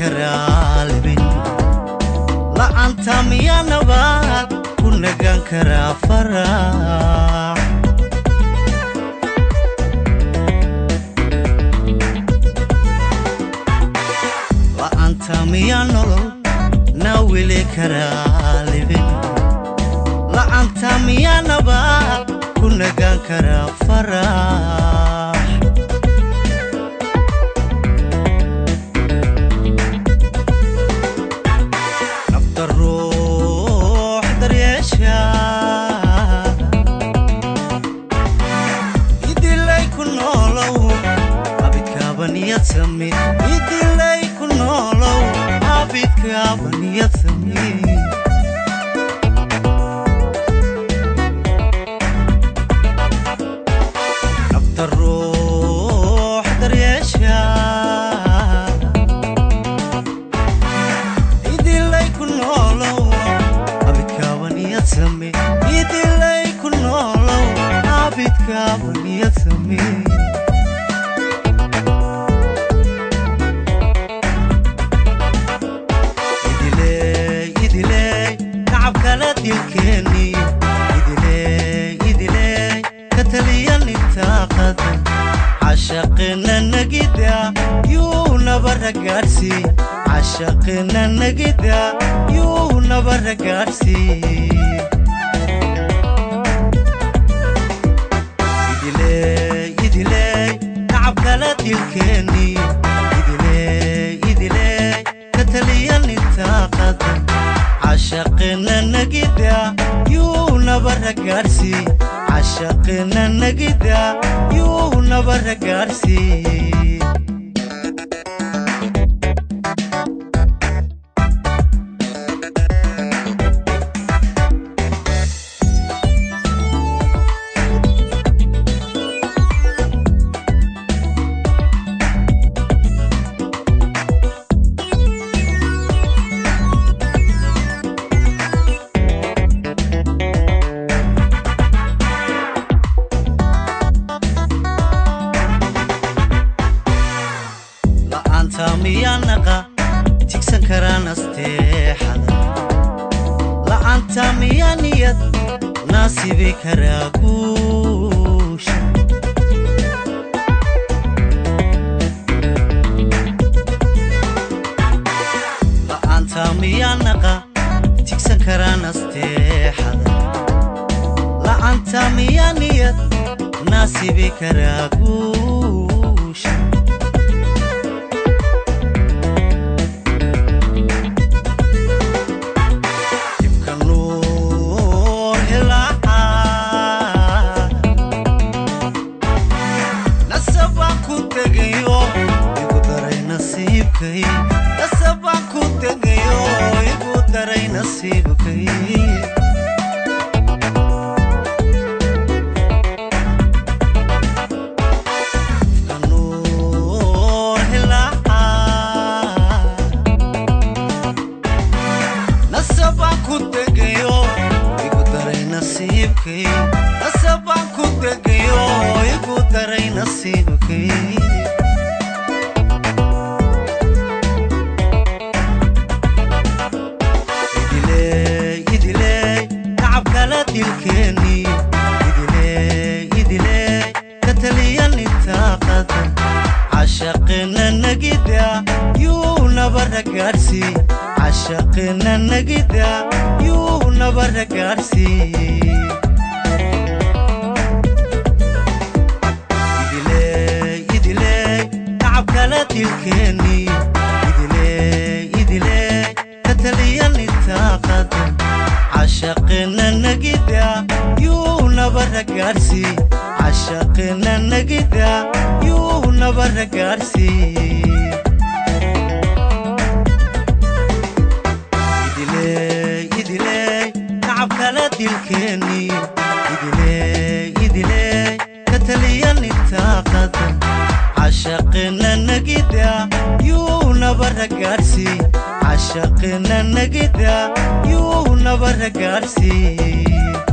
karaa libin la'aanta miyaa nabaad ku nagaan karaa farax la'aanta miyaa nolol na weli karaa libin la'aanta miyaa nabaad ku nagaan karaa farax nafta ruux daryeesha idilay ku noolow abidkaabaniyad sami idilay ku noolow abidkaabaniyad sami nafta ruux daryeesha idilay ku noolow abidkaabaniyad same idilay ku noolow abidkaabaniyad same idiley idiley nacab kala dilkeeni idiley idiley ka taliyan intaa qadan cashaqina nagida yuu nabara gaadhsii cashaqina nagida yuu nabara gaadhsii idiley idiley nacab kala dilkeeni idiley idiley ka taliyan intaa qadan cashaqina nagida yuu nabara gaadhsii cashaqina nagida yuu nabara gaadhsii la'aanta miyaa naqa tigsan karaan asteexada la'aanta miyaa niyad naasibi karaa guusha la'aanta miyaa naqa tigsan karaan asteexada la'aanta miyaa niyad naasibi karaa guusha dibka nuur hilaaca nasabaan ku tegayo igu daray nasiibkay nasabaan ku tegayo igu daray nasiibkay dibka nuur hilaaca nasabaan ku tegayo igu daray nasiibkay nasabaan ku tegayo igu daray nasiibkay idiley idiley nacab kala dilkeeni idiley idiley ka taliyan intaa qadan cashaqina nagida yuu nabara gaadhsii cashaqina nagida yuu nabara gaadhsii idiley idiley nacab kala dilkeeni idiley idiley ka taliyan intaa qadan cashaqina nagida yuu nabara gaadhsii cashaqina nagida yuu nabara gaadhsii idiley idiley nacab kala dilkeeni idiley idiley ka taliyan intaa qadan cashaqina nagida yuu nabara gaadhsii cashaqina nagida yuu nabara gaadhsii